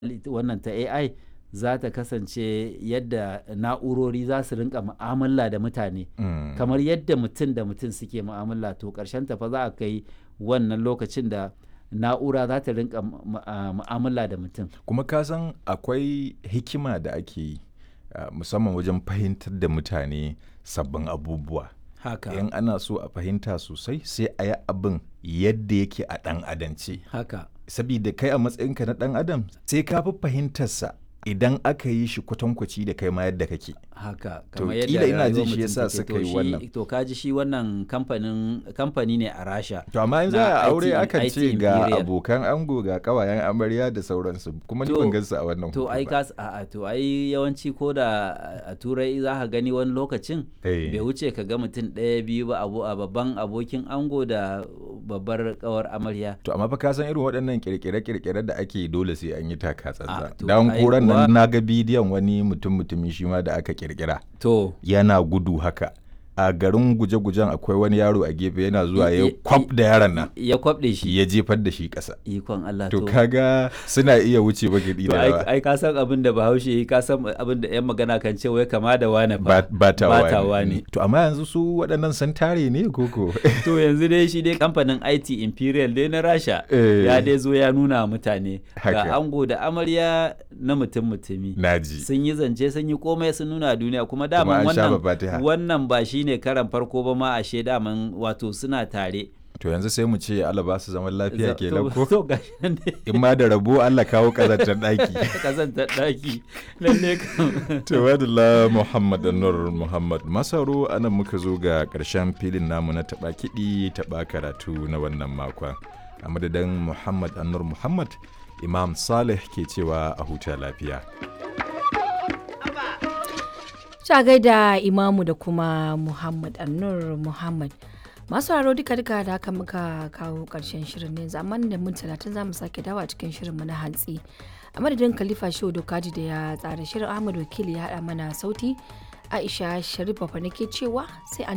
wannan ta AI za ta kasance yadda na'urori za su rinka mu'amala da mutane Mm. kamar yadda mutum da mutum suke mu'amala to ƙarshen ta fa za a kai wannan lokacin da na'ura za ta rinka mu- a- mu'amala da mutum kuma ka san akwai hikima da ake yi uh, musamman wajen fahimtar da mutane sabbin abubuwa haka in ana so a fahimta sosai sai a yi abin yadda yake a ɗan adance haka sabida kai a matsayinka na ɗan adam sai ka fi fahimtarsa idan aka yi shi kwatankwaci da kai ma yadda kake haka To, kamar kila ina jin rayuwar shi mutum yasa take. suka To yi shi- wannan. to kaji shi wannan kamfanin kamfani ne a rasha to amma yanzu Na a aure IT akan IT ce ga Imperial. abokan ango ga kawayen amarya da sauransu kuma ni To- ban gansu a wannan to hoto ai ba. kas a a- to ai yawanci ko da a turai za ka gani wani lokacin Eh. bai wuce ka ga mutum ɗaya biyu ba abu a babban abokin ango da babbar kawar amarya To amma fa ka san irin waɗannan kirkire-kirkire da ake yi dole sai an yi taka Ah, tsantsan. to Dan ai koran kuwa- nan na ga bidiyon wani mutum mutumi shi ma da aka kirkira to yana gudu haka. A garin guje-gujen akwai wani yaro a gefe yana zuwa I- ya i- kwaf da yaron nan ya kwabɗe shi ya jefar da shi ƙasa. ikon Allah To kaga suna iya wuce bagidi to da ai rawa. ai ka san abin da bahaushe yi ka san abin da yan magana kan ce wai kama da wane Ba fa ba ta bata wani. wani. To amma yanzu su waɗannan sun tare ne koko? to yanzu dai shi dai kamfanin IT Imperial dai na Rasha Eh. ya dai zo ya nuna wa mutane Haka. ga ango da amarya na mutum mutumi Naji. sun yi zance sun yi komai sun nuna duniya kuma Kuma daman an sha wannan babatiha. wannan ba shine karan farko ba ma ashe daman wato suna tare To yanzu sai mu ce Allah ba su zaman lafiya Za- kenan to- ko? to gashi nan dai In ma da rabo Allah kawo ƙazantar ɗaki. kazantar daki lalle kam Tawadala Muhammad Nur Muhammad Masaro anan muka zo ga ƙarshen filin namu na taɓa kiɗi taɓa karatu na wannan makon. A madadin Muhammad Anur Muhammad, Imam Saleh ke cewa a huta lafiya. Ta gaida imamu da kuma Muhammad Annur Muhammad. Masu haro duka duka da haka muka kawo karshen shirin ne zaman da mun talatin za mu sake dawa cikin shirin mu na hantsi. A madadin Khalifa Shehu Dokaji da ya tsara shirin Ahmad Wakili ya haɗa mana sauti. Aisha Sharif Bafa nake cewa sai an